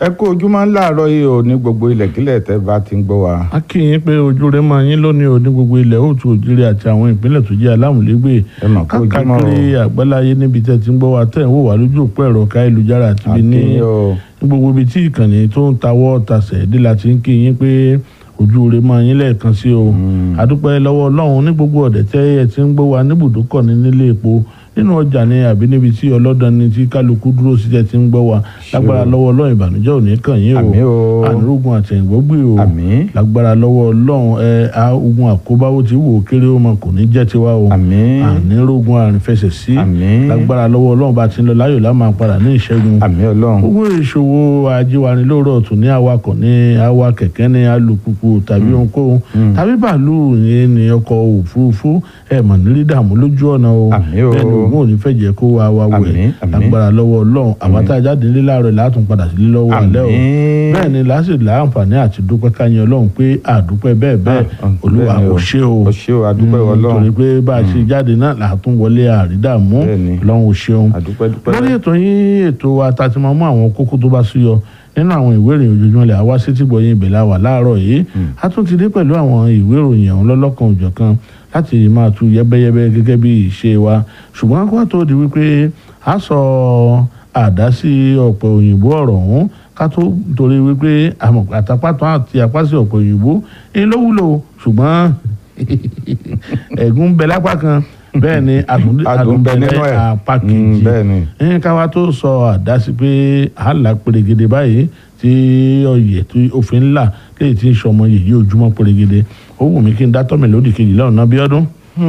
ẹ kú ojúmọ́ láàárọ̀ yìí ò ní gbogbo ilẹ̀kílẹ̀ tẹ́ bá ti ń gbọ́ wa. a kì í pé ojú rẹ máa yín lónìí o ní gbogbo ilẹ̀ òtún òjìrì àti àwọn ìpínlẹ̀ tó jẹ́ alámùlégbè ẹ mà kú ojúmọ́ o. káàkiri àgbáláyé níbi tẹ́ ti ń gbọ́ wa tẹ́ ń wò wá lójú òpó ẹ̀rọ káyélujára àti ibi ní àkínyìn o ní gbogbo ibi tí ìkànnì tó ń tawọ́ tasẹ̀ dé la ti ń kí yín pé ojú rẹ máa yín lẹ́ẹ̀kan sí o àdúpẹ́ lọ́wọ́ ọlọ́run ní gbogbo ọ̀dẹ̀ tẹ́ ẹ ti ń gbọ́ wa níbùdókọ̀ ní nílé epo nínú ọjà ni àbí níbi tí ọlọ́dàn ni tí kálukú dúró sí tẹ́ ti ń gbọ́ wa lágbára lọ́wọ́ ọlọ́run ìbànújẹ́ ò ní kàn yín àmín o ànírógun àtẹ̀yìnbógbè o àmín lágbára lọ́wọ́ ọlọ́run ẹ a ogun àkóbáwò tí wò ó kéré ó mọ kò ní jẹ́ tiwa o àmín ànírógun àrìnfẹsẹ̀ sí àmín lágbára lọ́wọ́ ọlọ́run bá ti ń lọ láyò lá máa padà ní ìṣẹ́gun àmín ọlọ́run owó ìṣòwò ajéwani lóòrọ̀ tún ní awakọ̀ ní awa kẹ̀kẹ́ ní alùpùpù tàbí ohunkóhun tàbí bàálù ní ní ọkọ̀ òfurufú ẹ̀ mọ̀ nílí dààmú lójú ọ̀nà o Àmín o. bẹ́ẹ̀ ni òun ò ní fẹ́ jẹ́ kó wa wa wẹ̀ Àmín, àmín. lágbára lọ́wọ́ ọlọ́run àwọn tá a jáde nílé láàárọ̀ látún padà sílé lọ́wọ́ alẹ́ o àmín bẹ́ẹ̀ ni lásìkò láǹfààní àti dúpẹ́ káyìn ọlọ́run pé àdúpẹ́ bẹ́ẹ̀ bẹ́ẹ̀ Ah, ah, olúwa bẹ́ẹ̀ ni ò o. ṣe o o ṣé o adúpẹ́ Mm, ọlọ́run torí pé bá a ṣe jáde náà làátún wọlé àrídàmú Bẹ́ẹ̀ ni. ọlọ́run ò ṣeun adúpẹ́ dúpẹ́ lórí ètò yín ètò wa ta ti máa mú àwọn kókó tó bá súyọ nínú àwọn ìwé ìròyìn ojoojúmọ́ lẹ̀ àwa sétí gbọ̀yìn ìbẹ̀lẹ̀ àwà láàárọ̀ yìí a tún ti dé pẹ̀lú àwọn ìwé ìròyìn ọ̀hún lọ́lọ́kan òjọ̀kan láti máa tu yẹ́bẹ́yẹ́bẹ́ gẹ́gẹ́ bí ìṣe wa ṣùgbọ́n kó tó di wípé a sọ àdásí ọ̀pẹ òyìnbó ọ̀rọ̀ ọ̀hún ká tó torí wípé àmọ̀ àtàpàtàn àti àpásí ọ̀pẹ òyìnbó ń ló wúlò ṣùgbọ́n ẹ̀gún ń bẹ lápá kan bẹ́ẹ̀ ni àdùn adùn bẹ nínú ẹ̀ apá Mm, kejì bẹ́ẹ̀ ni ẹ̀yìn káwa tó sọ àdásí pé àlà pèrègèdè báyìí tí ọyẹ tí òfin ńlá léyìí tí ń sọmọ yèyí ojúmọ́ pèrègèdè ó wù mí kí n dá tọ́mì lódì kejì lọ́nà bí ọdún.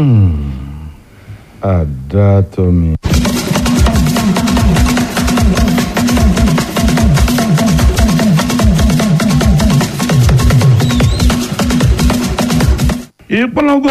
àdàtọ̀mí. ìpolongo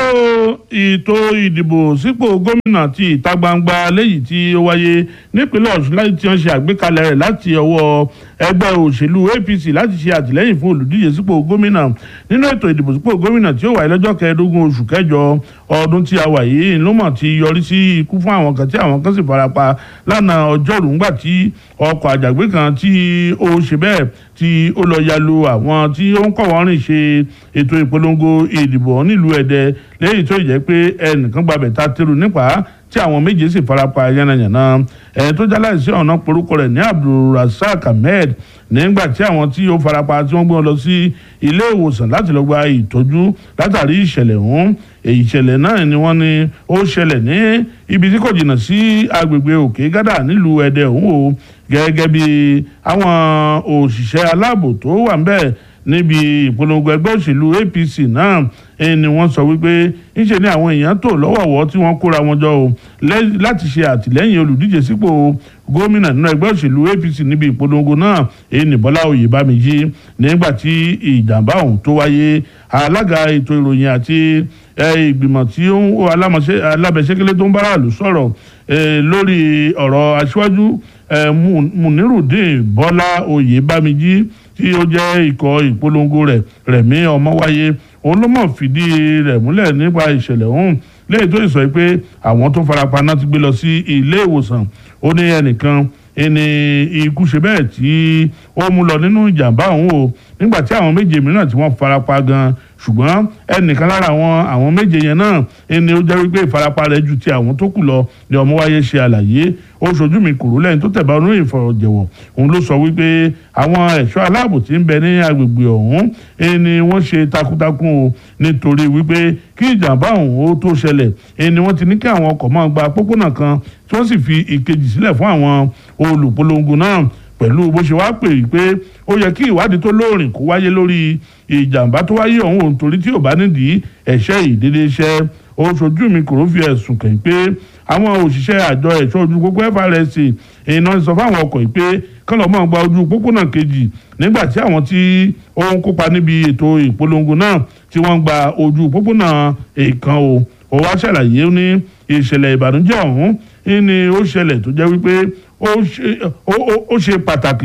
ètò ìdìbò sípò gómìnà ti ìta gbangba léyìí tí ó wáyé nípínlẹ̀ ọ̀ṣun láti tí wọ́n ṣe àgbékalẹ̀ rẹ̀ láti ọwọ́ ẹgbẹ́ òṣèlú apc láti ṣe àtìlẹ́yìn fún olùdíje sípò gómìnà nínú ètò ìdìbò sípò gómìnà tí ó wáyé lọ́jọ́ kẹẹ̀ẹ́dógún oṣù kẹjọ ọdún tí a wà yìí ló mọ̀ ti yọrí sí ikú fún àwọn kan tí àwọn kan sì farapa lánàá ọjọ́rú ńgbà tí ọkọ̀ àjàgbé kan tí ó ṣe bẹ́ẹ̀ tí ó lọ ya lu àwọn tí ó ń kọ̀ wọ́n rìn ṣe ètò ìpolongo ìdìbò nílùú ẹ̀dẹ́ lẹ́yìn tó jẹ́ pé ẹnìkan gbàbẹ̀ ta tẹ́rù nípa tí àwọn méje sì farapa yánnayànna ẹni tó jáláìsí ọ̀nà porúkọ rẹ̀ ní abdulrasaq ahmed nígbà tí àwọn tí ó farapa tí wọ́n gbé wọn lọ sí ilé ìwòsàn láti lọ gba ìtọ́jú látàrí ìṣẹ̀lẹ̀ ọ̀hún èyí ìṣẹ̀lẹ̀ náà ni wọ́n ní ó ṣẹlẹ̀ ní ibi tí kò jìnnà sí agbègbè òkè gádà nílùú ẹ̀dẹ́ ọ̀hún o gẹ́gẹ́ bí àwọn òṣìṣẹ́ aláàbò tó wà ń bẹ̀ níbi ìpolongo ẹgbẹ́ òṣèlú apc náà ẹni ni wọ́n sọ wípé ńṣe ni àwọn èèyàn tó lọ́wọ̀ọ̀wọ́ tí wọ́n kóra wọn jọ o lẹ́- láti ṣe àtìlẹ́yìn olùdíje sípò gómìnà nínú ẹgbẹ́ òṣèlú apc níbi ìpolongo náà èyí ní bọ́lá oyèbámijì nígbà tí ìjàmbá ọ̀hún tó wáyé alága ètò ìròyìn àti ẹ, ìgbìmọ̀ tí ó ń alámọ̀ṣẹ́ alábẹ́sẹ́kẹ́lẹ́ tó ń bára lù sọ̀rọ̀ ẹ, lórí ọ̀rọ̀ aṣíwájú ẹ, Mu- munirudin bọ́lá oyèbámijì tí ó jẹ́ ikọ̀ ìpolongo rẹ̀ rẹ̀mí ọmọwáyé òun ló mọ̀ fìdí rẹ̀ múlẹ̀ nípa ìṣẹ̀lẹ̀ ọ̀hún lẹ́yìn tó sọ pé àwọn tó farapa náà ti gbé lọ sí ilé ìwòsàn ó ní ẹnìkan ẹni ikú ṣe bẹ́ẹ̀ tí ó mú lọ nínú ìjàmbá ọ̀hún o nígbà tí àwọn méje mìíràn tí wọ́n farapa gan ṣùgbọ́n ẹnìkan lára àwọn àwọn méje yẹn náà ẹni ó jẹ́ wípé ìfarapa rẹ̀ ju ti àwọn tó kù lọ ni ọmọwáyé ṣe àlàyé ó ṣojú mi kúrò lẹ́yìn tó tẹ̀bá oníròyìn ìfọ̀rọ̀jẹ̀wọ̀ òun ló sọ wípé àwọn ẹ̀ṣọ́ aláàbò tí ń bẹ ní agbègbè ọ̀hún ẹni wọ́n ṣe takuntakun o nítorí wípé kí ìjàmbá ọ̀hún ó tó ṣẹlẹ̀ ẹni wọ́n ti ní kí àwọn ọkọ̀ máa gba pópónà kan tí wọ́n sì fi ìkejì sílẹ̀ fún àwọn olùpolongo náà pẹ̀lú bó ṣe wá pè é pé ó yẹ kí ìwádìí tó lóòrìn kó wáyé lórí ìjàmbá tó wáyé ọ̀hún òun torí tí ò bá nídìí ẹ̀ṣẹ́ ìdédé iṣẹ́ ó ṣojú mi kò fi ẹ̀sùn kàn pé àwọn òṣìṣẹ́ àjọ ẹ̀ṣọ́ ojú pópó FRSC iná sọ fáwọn ọkọ̀ yìí pé kán lọ́ọ́ máa gba ojú pópónà kejì nígbà tí àwọn tí ó ń kópa níbi ètò ìpolongo náà tí wọ́n ń gba ojú pópónà èèkan o ó wá ṣàlàyé ní ìṣẹ̀lẹ̀ ìbànújẹ́ ọ̀hún ní ó ṣẹlẹ̀ tó jẹ́ wípé ó ṣe ó- ó- ó ṣe pàtàkì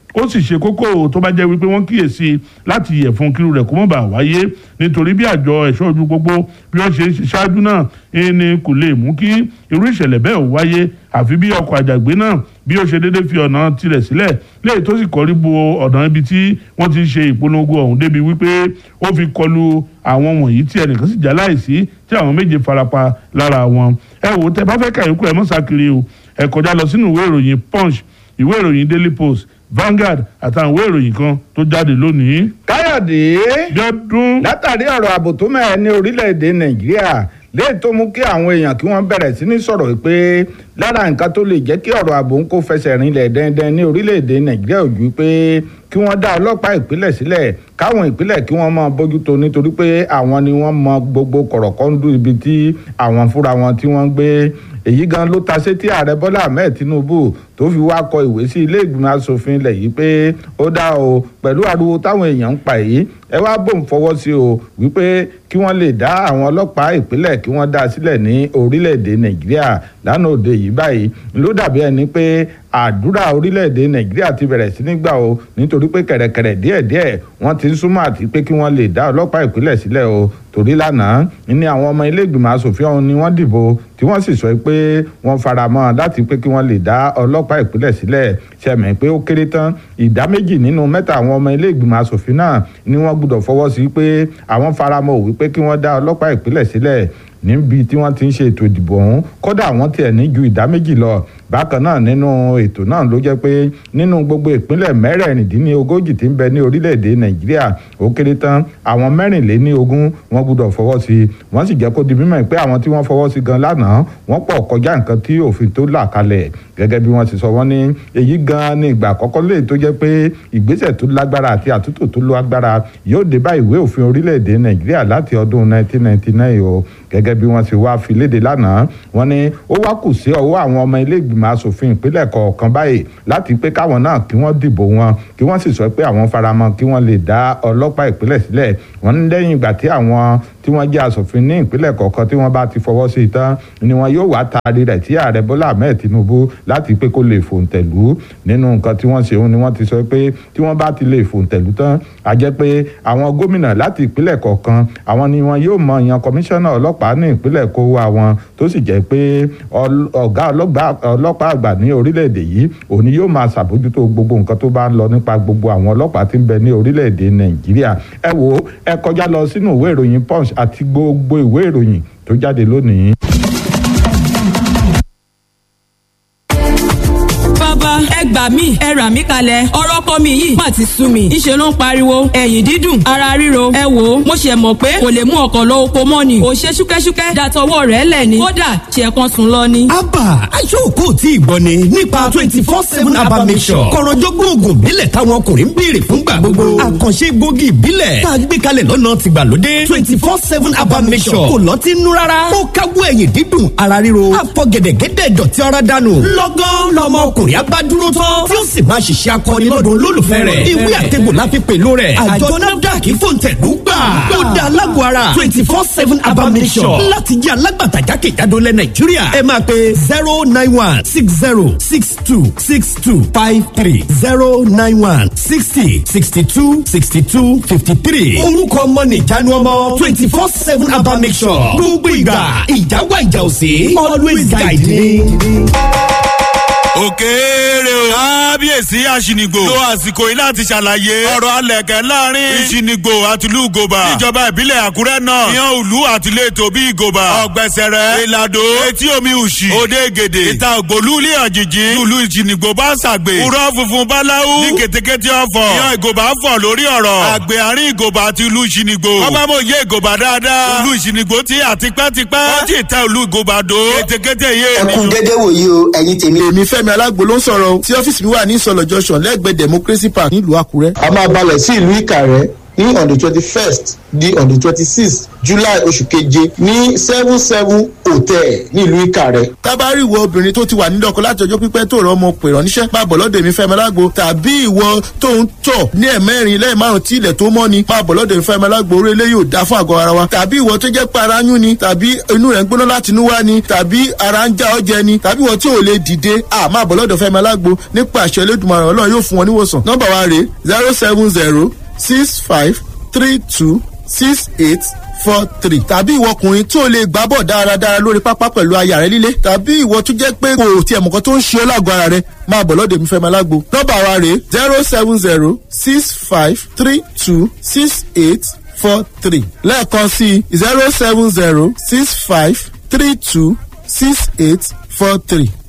ó sì ṣe kókó tó bá jẹ́ wípé wọ́n kíyèsí láti yẹ̀ fún kírú rẹ̀ kó mọ̀ bá wáyé nítorí bí àjọ ẹ̀ṣọ́ ojú gbogbo bí wọ́n ṣe ń ṣe ṣáájú náà ẹni kò lè mú kí irú ìṣẹ̀lẹ̀ bẹ́ẹ̀ ò wáyé àfi bí ọkọ̀ àjàgbé náà bí ó ṣe déédéé fi ọ̀nà tirẹ̀ sílẹ̀ léyìí tó sì kọrí bo ọ̀nà ibi tí wọ́n ti ń ṣe ìpolongo ọ̀hún débi wípé ó fi kọlu àwọn wọ̀nyí tí ẹnìkan sì já láìsí tí àwọn méje farapa lára wọn ẹ wò tẹ bá fẹ́ kàyókù ẹ mọ́ sákiri o ẹ kọjá lọ sínú ìwé ìròyìn punch ìwé ìròyìn daily post Vanguard àtàwọn ìwé ìròyìn kan tó jáde lónìí. káyọ̀dé jọdún látàrí ọ̀rọ̀ ààbò tó mẹ́ẹ̀ ní orílẹ̀-èdè nàìjíríà léè tó mú kí àwọn èèyàn kí wọ́n bẹ̀rẹ̀ sí ní sọ̀rọ̀ pé lára nǹkan tó lè jẹ́ kí ọ̀rọ̀ ààbò ń kó fẹsẹ̀ rinlẹ̀ dẹ́ndẹ́n ní orílẹ̀-èdè nàìjíríà ojú pé kí wọ́n dá ọlọ́pàá ìpínlẹ̀ sílẹ̀ káwọn ìpínlẹ̀ kí wọ́n máa bójútó nítorí pé àwọn ni wọ́n mọ gbogbo kọ̀rọ̀kọ́ndú ibi tí àwọn fúnra wọn tí wọ́n gbé èyí gan ló ta sétí ààrẹ bọ́lá ahmed tinubu tó fi wá kọ ìwé sí ilé ìgbìmọ̀ asòfin ilẹ̀ yìí pé ó dá o pẹ̀lú ariwo táwọn èèyàn ń pa èyí ẹ wá bòun fọwọ́ sí o wípé kí wọ́n lè dá àwọn ọlọ́pàá ìpínlẹ̀ kí wọ́n dá sílẹ̀ ní orílẹ̀-èdè nàìjíríà lánàá òde yìí báyìí ló dàbí ẹni pé àdúrà orílẹ̀-èdè nàìjíríà ti bẹ̀rẹ̀ sí ní gbà o nítorí pé kẹ̀rẹ̀kẹ̀rẹ̀ díẹ̀díẹ̀ wọ́n ti ń súnmọ́ àti pé kí wọ́n lè dá ọlọ́pàá ìpínlẹ̀ sílẹ̀ o torí lánàá ní àwọn ọmọ ilé ìgbìmọ̀ asòfin ọ̀hún ni wọ́n dìbò tí wọ́n sì sọ pé wọ́n fara mọ́ láti pé kí wọ́n lè dá ọlọ́pàá ìpínlẹ̀ sílẹ̀ ṣẹ̀mẹ̀ pé ó kéré tán ìdá méjì nínú mẹ́ta àwọn ọmọ ilé ìgbìmọ̀ asòfin náà ni wọ́n gbọ́dọ̀ fọwọ́ sí pé àwọn fara mọ́ òwí pé kí wọ́n dá ọlọ́pàá ìpínlẹ̀ sílẹ̀ níbi tí wọ́n ti ń ṣe ètò ìdìbò ọ̀hún kódà wọ́n tiẹ̀ ní ju ìdá méjì lọ bákan náà nínú ètò náà ló jẹ́ pé nínú gbogbo ìpínlẹ̀ mẹ́rẹ̀ẹ̀rìndínlógójì tí ń bẹ ní orílẹ̀-èdè nàìjíríà ó kéré tán àwọn mẹ́rìnléníogún wọ́n gbọ́dọ̀ fọwọ́ sí i wọ́n sì jẹ́ kó di mímọ̀ pé àwọn tí wọ́n fọwọ́ sí gan lánàá wọ́n pọ̀ kọjá nǹkan tí òfin tó là kalẹ̀ gẹ́gẹ́ bí wọ́n ti sọ wọ́n ní èyí gan ni ìgbà àkọ́kọ́ lè tó jẹ́ pé ìgbésẹ̀ tó lágbára àti àtúntò tó lágbára yóò dé bá ìwé òfin orílẹ̀-èdè nàìjíríà láti ọdún 1999 o gẹ́gẹ́ bí wọ́n ti wá fi léde lánàá wọ́n ní ó wá kù sí ọwọ́ àwọn ọmọ ilé ìgbìmọ̀ asòfin ìpínlẹ̀ kọ̀ọ̀kan báyìí láti pé káwọn náà kí wọ́n dìbò wọn kí wọ́n sì sọ pé àwọn faramọ́ kí wọ́n lè dá ọlọ́pàá ìpínlẹ̀ sílẹ̀ wọ́n ní lẹ́yìn ìgbà tí àwọn tí wọ́n jẹ́ asòfin ní ìpínlẹ̀ kọ̀ọ̀kan tí wọ́n bá ti fọwọ́ sí i tán ni wọn yóò wá taari rẹ̀ tí ààrẹ bọ́lá ahmed tinubu láti pé kó lè fòǹtẹ̀lú nínú nǹkan tí wọ́n ṣe òun ni wọ́n ti sọ pé tí wọ́n bá ti lè fòǹtẹ̀lú tán a jẹ́ pé àwọn gómìnà láti ìpínlẹ̀ kọ̀ọ̀kan àwọn ni wọn yóò mọ ìyan kọmíṣánná ọlọ́pàá ní ìpínlẹ̀ kó wá wọn tó sì jẹ́ pé ọ̀gá ọlọ́pàá àgbà ní orílẹ̀-èdè yìí òun ni yóò máa ṣàbójútó gbogbo nǹkan tó bá ń lọ nípa gbogbo àwọn ọlọ́pàá tí ń bẹ ní orílẹ̀-èdè nàìjíríà ẹ wo ẹ kọjá lọ sínú ìwé ìròyìn punch àti gbogbo ìwé ìròyìn tó jáde lónìí. bàbá ẹ gbà mí ẹ rà mí kalẹ̀ ọ̀rọ̀ ọkọ mi yìí má ti sú mi ìṣe ló ń pariwo ẹ̀yìn dídùn ara ríro ẹ wò ó mo ṣe mọ̀ pé kò lè mú ọkọ̀ lọ oko mọ́ ni ò ṣe ṣúkẹ́ṣúkẹ́ dàtọwọ́ rẹ̀ lẹ̀ ni kódà ṣe kan sùn lọ ni. abba aṣọ́kò tí ìgbọ́ ni nípa twenty four seven abba mission kọ̀rọ̀jọ́gbọ́n oògùn ìbílẹ̀ táwọn ọkùnrin ń béèrè fúngbà gbogbo àkànṣe egbògi ìbílẹ̀ tá a gbé kalẹ̀ lọ́nà tìgbàlódé twenty four seven abba mission kò lọ́tí nú rárá ó káwọ́ ẹ̀yìn dídùn ara ríro àfọ̀gẹ̀dẹ̀gẹ̀dẹ̀ dọ̀tí ara dànù lọ́gán lọ́mọ ọkùnrin abádúró tán tí ó sì máa ṣiṣẹ́ akọni lọ́dún olólùfẹ́ rẹ̀ ìwé àtẹ̀gbò la fi pèlò rẹ̀ àjọ nafdac fòǹtẹ̀lú gbà ó da alágbó ara twenty four seven abamisọ̀ láti jẹ́ alágbàtà jákèjádò lẹ̀ nàìjíríà ẹ máa pe zero nine one six zero six two six two five three zero nine one sixty sixty two sixty two fifty three orúkọ ọmọ nìjánu ọmọ twenty four seven abamisọ̀ gbogbo ìgbà ìjáwá ìjà òsè always guide me òkèèrè o. kábíyèsí àṣìnìgbò lo àsìkò yìí láti ṣàlàyé ọ̀rọ̀ alẹ̀kẹ́ láàrin ìṣìnìgbò àti ìlú ìgòbà níjọba ìbílẹ̀ àkúrẹ́ náà ìyàn òlu àti ìletò bí ìgòbà ọ̀gbẹ̀sẹ̀rẹ̀ ìlàdó etí omi òṣì òde gèdè ìta ògbólú ilé àjèjì ìlú ìṣìnìgbò bá ṣàgbè kúrọ́ funfun báláwú ní kètékété ọ̀fọ̀ ìyàn ìgòbà fọ̀ lórí ọ̀rọ̀ àgbẹ̀ àárín ìgòbà àti ìlú ìṣìnìgbò ọbámòye ìgòbà dáadáa ìlú ìṣìnìgbò ti àtipẹ́tipẹ́ wọ́n ti tẹ ìlú ìgòbà dó kètékété yé ẹkún dédé wòye o ẹ̀yin tèmi. èmi fẹ́mi alágbo ló ń sọ̀rọ̀ tí ọ́fíìsì mi wà ní ìsọ̀lọ̀ junction lẹ́gbẹ̀ẹ́ democracy park nílùú àkúrẹ́. a máa balẹ̀ sí ìlú ìkàrẹ́ ní on the twenty first di on the twenty sixth july oṣù keje ní seven seven hotel nílùú ìkàrẹ́. tábàárì ìwọ obìnrin tó ti wà nílé ọkọ láti ọjọ́ pípẹ́ tó rọ ọmọ pè ránníṣẹ́ máa bọ̀ lọ́dọ̀ èmi fẹ́mi alágbo tàbí ìwọ tó ń tọ̀ ní ẹ̀mẹ́rin lẹ́yìn márùn tí ilẹ̀ tó mọ́ ni máa bọ̀ lọ́dọ̀ èmi fẹ́mi alágbo orí eléyìí ò dá fún àgọ́ ara wa tàbí ìwọ tó jẹ́ pé ara yún ni tàbí inú rẹ̀ ń gbóná láti inú wá ni tàbí ara ń já ọjẹ ni tàbí ìwọ tí ò lè dìde à máa bọ̀ lọ́dọ̀ fẹ́mi alágbo nípa àṣẹ elédùnmaràn ọlọ́run yóò fún wọn níwòsàn nọ́mbà wa rèé zero seven zero six five three two six eight four three tàbí ìwọ ọkùnrin tí o lè gbá bọ̀ dáradára lórí pápá pẹ̀lú aya rẹ líle tàbí ìwọ tó jẹ́ pé kò tiẹ̀ mọ̀kan tó ń ṣe ọ́ lágọ̀ọ́ ara rẹ máa bọ̀ lọ́dọ̀ mi fẹ́ máa lágbo nọ́mbà wa rèé zero seven zero six five three two six eight four three lẹ́ẹ̀kan sí zero seven zero six five three two six eight four three